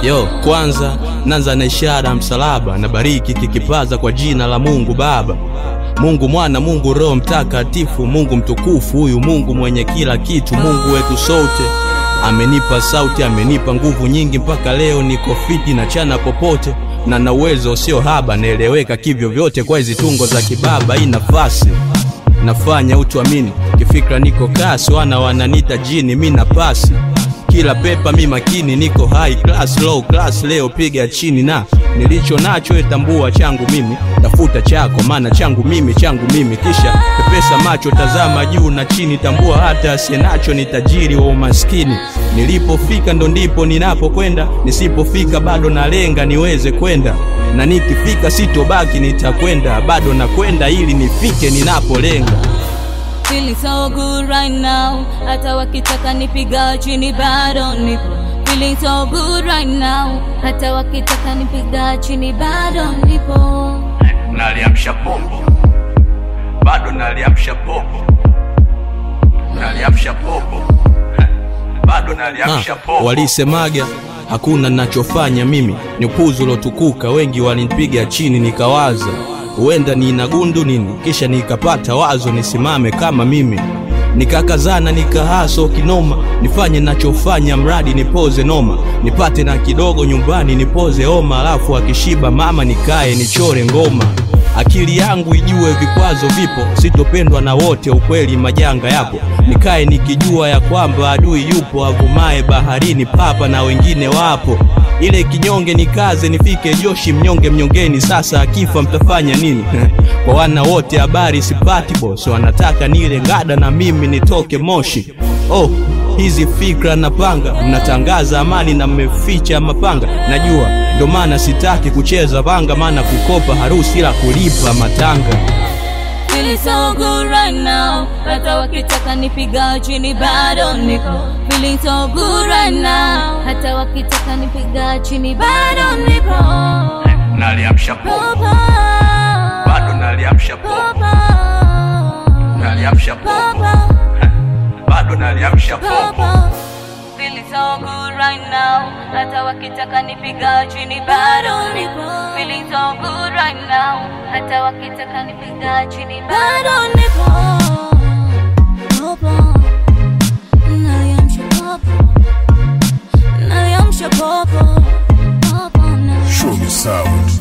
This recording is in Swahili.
Yo, kwanza nanza na ishara ya msalaba, na bariki kikipaza kwa jina la Mungu Baba, Mungu Mwana, Mungu Roho Mtakatifu, Mungu mtukufu, huyu Mungu mwenye kila kitu, Mungu wetu sote. Amenipa sauti, amenipa nguvu nyingi, mpaka leo niko fiti na chana popote, na na uwezo sio haba, naeleweka kivyo vyote kwa hizi tungo za kibaba. Hii nafasi nafanya utuamini, kifikra niko kasi, wana wananita jini, mi na pasi kila pepa mi makini, niko high class, low class, leo piga chini, na nilicho nacho etambua changu mimi, tafuta chako, maana changu mimi, changu mimi, kisha pepesa macho, tazama juu na chini, tambua hata asiye nacho ni tajiri wa umaskini. Nilipofika ndo ndipo ninapokwenda, nisipofika bado nalenga niweze kwenda, na nikifika sitobaki, nitakwenda bado nakwenda ili nifike ninapolenga. Feeling so good right now, hata wakitaka nipiga chini bado nipo. Feeling so good right now, hata wakitaka nipiga chini bado nipo. naliamsha popo, bado naliamsha popo, naliamsha popo, bado naliamsha popo. Walisemaga hakuna nachofanya mimi, ni upuzi ulotukuka. Wengi walinipiga chini, nikawaza huenda nina gundu nini, kisha nikapata wazo nisimame kama mimi, nikakazana nikahaso kinoma, nifanye nachofanya, mradi nipoze noma, nipate na kidogo nyumbani, nipoze homa, alafu akishiba mama nikae nichore ngoma. Akili yangu ijue vikwazo vipo, sitopendwa na wote, ukweli majanga yapo, nikae nikijua ya kwamba adui yupo, avumaye baharini papa na wengine wapo ile kinyonge nikaze nifike Joshi mnyonge mnyongeni. Sasa akifa mtafanya nini? kwa wana wote habari sipati boss, wanataka nile ngada na mimi nitoke Moshi. Oh, hizi fikra napanga, mnatangaza amani na mmeficha mapanga. Najua ndo maana sitaki kucheza vanga, maana kukopa harusi ila kulipa matanga. Feeling so good right now, hata wakitaka nipiga chini bado niko. Feeling so good right now, hata wakitaka nipiga chini bado nipo. Naliamsha Popo, bado naliamsha popo, naliamsha popo. bado naliamsha Popo. Feeling so good right now, hata wakitaka nipiga chini bado nipo. Feeling so good right now, hata wakitaka nipiga chini bado nipo. Popo, naliamsha popo, naliamsha popo, popo, naliamsha Show me sound.